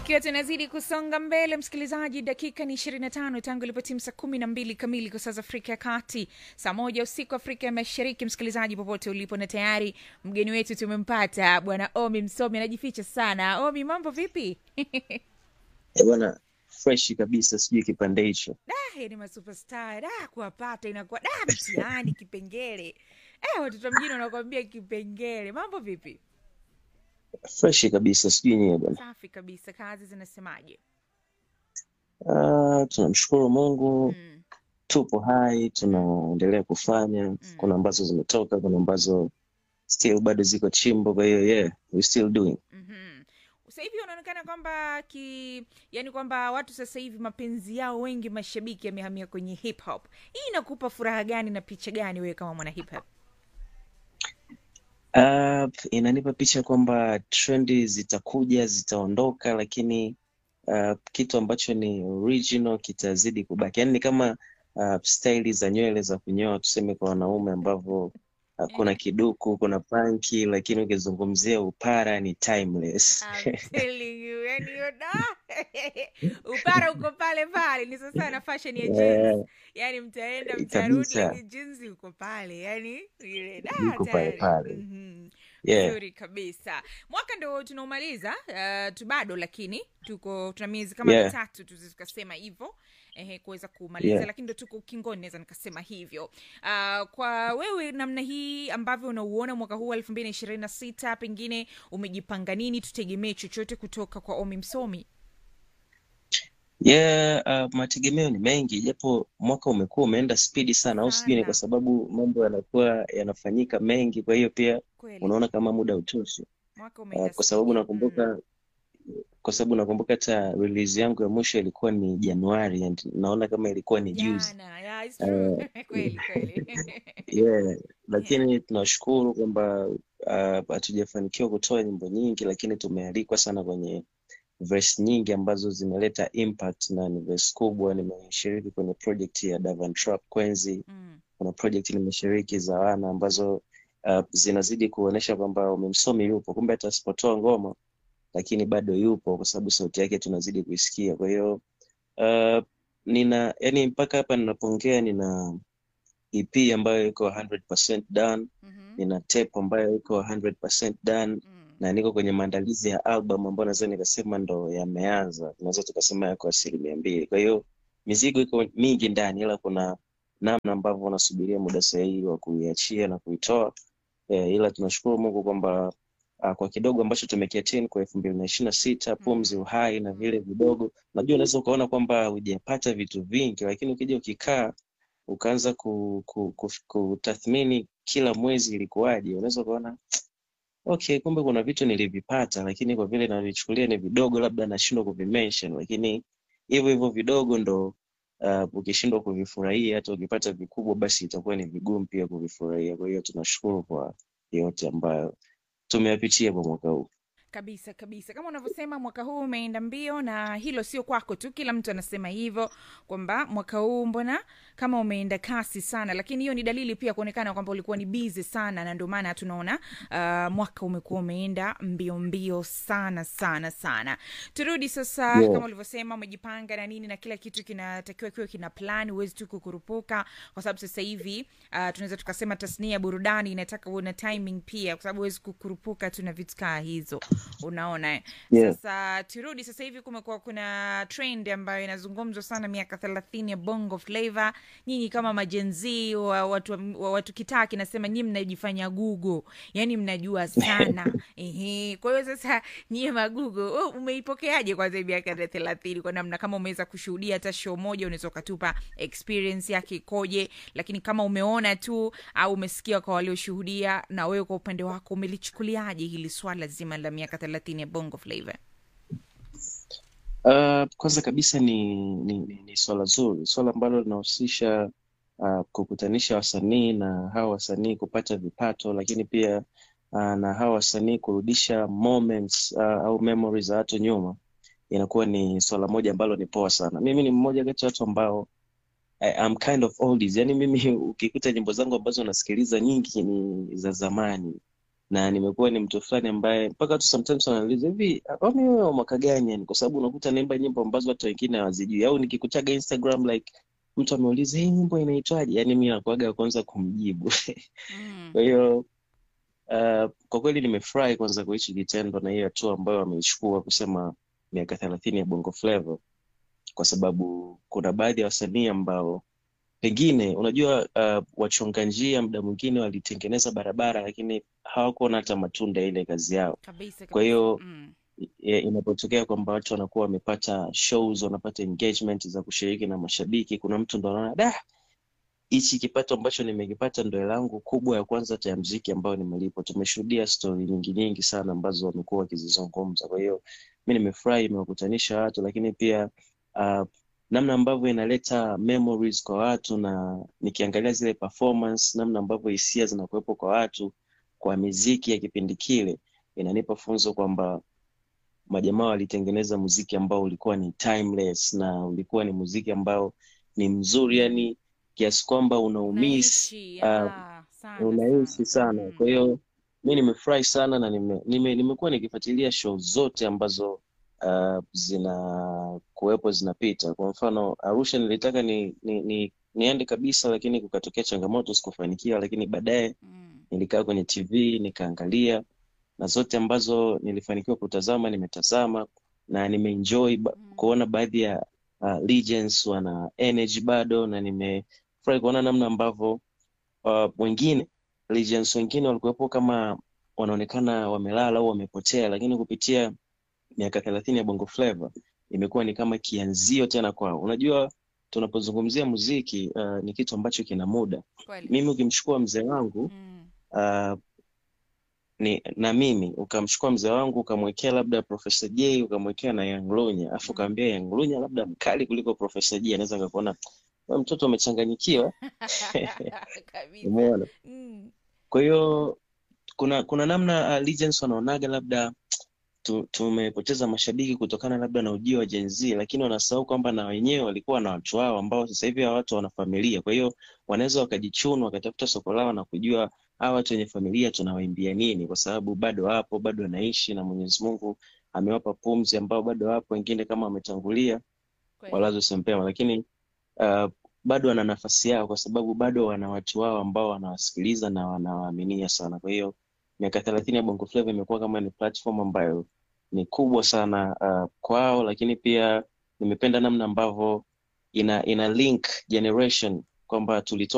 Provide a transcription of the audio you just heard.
ikiwa tunazidi kusonga mbele msikilizaji dakika ni 25 tangu ilipotimu saa kumi na mbili kamili kwa saa za afrika ya kati saa moja usiku afrika ya mashariki msikilizaji popote ulipo na tayari mgeni wetu tumempata bwana omi msomi anajificha sana omi mambo vipi Eh, bwana fresh kabisa sijui kipande hicho da yani masuperstar da kuwapata inakuwa da mtihani kipengele eh, watoto mjini wanakuambia kipengele mambo vipi fresh kabisa sijui nyewe bwana safi kabisa kazi zinasemaje Ah, tunamshukuru mungu mm. tupo hai tunaendelea kufanya kuna ambazo zimetoka kuna ambazo still bado ziko chimbo kwa hiyo yeah we still doing mm-hmm. sasa hivi unaonekana kwamba ki yani kwamba watu sasa hivi mapenzi yao wengi mashabiki yamehamia kwenye hip hop hii inakupa furaha gani na picha gani wewe kama mwana hip hop Uh, inanipa picha kwamba trendi zitakuja zitaondoka lakini uh, kitu ambacho ni original kitazidi kubaki yaani ni kama uh, staili za nywele za kunyoa tuseme kwa wanaume ambavyo uh, kuna kiduku kuna panki lakini ukizungumzia upara ni timeless I'm telling you, yani hiyo da upara uko pale pale ni sasa na fashion ya jeans Eh, yani mtaenda mtarudi kabisa lakini jeans uko pale yani ile da iko pale tayari pale Mhm. yeah vizuri kabisa mwaka ndo tunaumaliza uh, tu bado lakini tuko tuna miezi kama yeah mitatu tu tukasema hivyo ehe kuweza kumaliza yeah lakini ndo tuko ukingoni naweza nikasema hivyo uh, kwa wewe namna hii ambavyo unauona mwaka huu wa elfu mbili na ishirini na sita pengine umejipanga nini tutegemee chochote kutoka kwa omi msomi Yeah, uh, mategemeo ni mengi japo mwaka umekuwa umeenda spidi sana, au sijui ni kwa sana sababu mambo yanakuwa yanafanyika mengi, kwa hiyo pia kweli unaona kama muda utoshi. mwaka Uh, umeenda kwa sababu spidi mm. nakumbuka kwa sababu nakumbuka hata release yangu ya mwisho ilikuwa ni Januari and naona kama ilikuwa ni juzi. jana yeah, it's true Uh, kweli kweli yeah, yeah. lakini tunashukuru kwamba uh, hatujafanikiwa kutoa nyimbo nyingi, lakini tumealikwa sana kwenye verse nyingi ambazo zimeleta impact na ni verse kubwa. Nimeshiriki kwenye project ya Davan Trap Kwenzi, mm. kuna project nimeshiriki za wana ambazo uh, zinazidi kuonyesha kwamba umemsomi yupo, kumbe hata asipotoa ngoma lakini bado yupo, kwa sababu sauti yake tunazidi kuisikia. Kwa hiyo uh, nina yani, mpaka hapa ninapoongea nina EP ambayo iko 100% done, mm-hmm. nina tape ambayo iko 100% done mm. na niko kwenye maandalizi ya album ambayo naweza nikasema ndo yameanza, tunaweza tukasema yako asilimia mbili. Kwa hiyo mizigo iko mingi ndani, ila kuna namna ambavyo unasubiria muda sahihi wa kuiachia na kuitoa eh, ila tunashukuru Mungu kwamba uh, kwa kidogo ambacho tumekiatin kwa elfu mbili na ishirini na sita pumzi, Mm. uhai na vile vidogo, najua unaweza ukaona kwamba hujapata vitu vingi, lakini ukija ukikaa ukaanza ku, ku, ku, kutathmini kila mwezi ilikuwaje, unaweza ukaona okay, kumbe kuna vitu nilivipata, lakini kwa vile navichukulia ni vidogo, labda nashindwa kuvimention, lakini hivyo hivyo vidogo ndo uh, ukishindwa kuvifurahia, hata ukipata vikubwa, basi itakuwa ni vigumu pia kuvifurahia. Kwa hiyo tunashukuru kwa yote ambayo tumeyapitia kwa mwaka huu. kabisa kabisa kama unavyosema mwaka huu umeenda mbio na hilo sio kwako tu kila mtu anasema hivyo kwamba mwaka huu mbona kama umeenda kasi sana lakini hiyo ni dalili pia kuonekana kwamba ulikuwa ni bizi sana na ndio maana tunaona uh, mwaka umekuwa umeenda mbio mbio sana sana sana turudi sasa Yeah. kama ulivyosema umejipanga na nini na kila kitu kinatakiwa kiwe kina plan huwezi tu kukurupuka kwa sababu sasa hivi uh, tunaweza tukasema tasnia ya burudani inataka uwe na timing pia kwa sababu huwezi kukurupuka tu na vitu kaa hizo unaona eh? Yeah. sasa turudi sasa hivi kumekuwa kuna trend ambayo inazungumzwa sana miaka thelathini ya bongo flava nyinyi kama majenzi wa watu, wa watu kitaa kinasema nyii mnajifanya google yani mnajua sana Ehe. kwa hiyo sasa nyie magugo oh, umeipokeaje kwanza hii miaka ya thelathini kwa namna kama umeweza kushuhudia hata show moja unaweza ukatupa experience yake ikoje lakini kama umeona tu au umesikia kwa walioshuhudia na wewe kwa upande wako umelichukuliaje hili swala zima la miaka thelathini ya bongo flava Uh, kwanza kabisa ni, ni, ni, ni swala zuri, swala ambalo linahusisha uh, kukutanisha wasanii na hawa wasanii kupata vipato, lakini pia uh, na hawa wasanii kurudisha moments uh, au memories za watu nyuma, inakuwa ni swala moja ambalo ni poa sana. Mimi ni mmoja kati ya watu ambao I, I'm kind of oldies. Yani mimi ukikuta nyimbo zangu ambazo nasikiliza nyingi ni za zamani na nimekuwa ni mtu fulani ambaye mpaka watu sometimes wananiuliza hivi kwani wewe wa mwaka gani yani kwa sababu unakuta naimba nyimbo ambazo watu wengine hawazijui au nikikutaga Instagram like mtu ameuliza hii nyimbo inaitwaje yani mi nakuaga kwanza kumjibu Mm. kwa hiyo uh, kwa kweli nimefurahi kwanza kwa hichi kitendo na hiyo hatua ambayo wameichukua kusema miaka thelathini ya Bongo Flava kwa sababu kuna baadhi ya wasanii ambao pengine unajua uh, wachonga njia muda mwingine walitengeneza barabara lakini hawakuona hata matunda ya ile kazi yao kabisa kwa kabisa hiyo mm. i- inapotokea kwamba watu wanakuwa wamepata shows wanapata engagement za kushiriki na mashabiki kuna mtu ndo anaona da hichi kipato ambacho nimekipata ndo hela yangu kubwa ya kwanza hata ya mziki ambayo nimelipwa tumeshuhudia stori nyingi nyingi sana ambazo wamekuwa wakizizungumza kwa hiyo mi nimefurahi imewakutanisha watu lakini pia uh, namna ambavyo inaleta memories kwa watu na nikiangalia zile performance namna ambavyo hisia zinakuwepo kwa watu kwa miziki ya kipindi kile inanipa funzo kwamba majamaa walitengeneza muziki ambao ulikuwa ni timeless na ulikuwa ni muziki ambao ni mzuri yani kiasi kwamba unaumiss unaishi uh, ah, sana unaishi sana sana mm. kwa hiyo mi nimefurahi sana na nime, nime, nimekuwa nikifuatilia show zote ambazo uh, zina kuwepo zinapita kwa mfano arusha nilitaka ni, ni, ni niende kabisa lakini kukatokea changamoto sikufanikiwa lakini baadaye Mm. nilikaa kwenye tv nikaangalia na zote ambazo nilifanikiwa kutazama nimetazama na nimeenjoy ba Mm. kuona baadhi ya uh, legends wana energy bado na nimefurahi kuona namna ambavyo uh, wengine legends wengine walikuwepo kama wanaonekana wamelala au wamepotea lakini kupitia miaka thelathini ya bongo flava imekuwa ni kama kianzio tena kwao unajua tunapozungumzia muziki uh, ni kitu ambacho kina muda kweli mimi ukimchukua mzee wangu mm. uh, ni na mimi ukamchukua mzee wangu ukamwekea labda Profesa J ukamwekea na Young Lunya afu Mm. ukaambia Young Lunya labda mkali kuliko Profesa J anaweza akakuona "Wewe mtoto umechanganyikiwa kabisa umeona mm. kwa hiyo kuna kuna namna uh, legends wanaonaga labda tu, tumepoteza mashabiki kutokana labda na ujio wa Gen Z lakini wanasahau kwamba na wenyewe walikuwa na watu wao ambao sasa hivi hawa watu wana familia kwa hiyo wanaweza wakajichuna wakatafuta soko lao na kujua hawa watu wenye familia tunawaimbia nini kwa sababu bado wapo bado wanaishi na Mwenyezi Mungu amewapa pumzi ambao bado wapo wengine kama wametangulia kweli walazo sempema lakini uh, bado wana nafasi yao kwa sababu bado wana watu wao ambao wanawasikiliza na wanawaaminia sana kwa hiyo miaka thelathini ya Bongo Flava imekuwa kama ni platform ambayo ni kubwa sana uh, kwao lakini pia nimependa namna ambavyo ina ina link generation kwamba tulitoka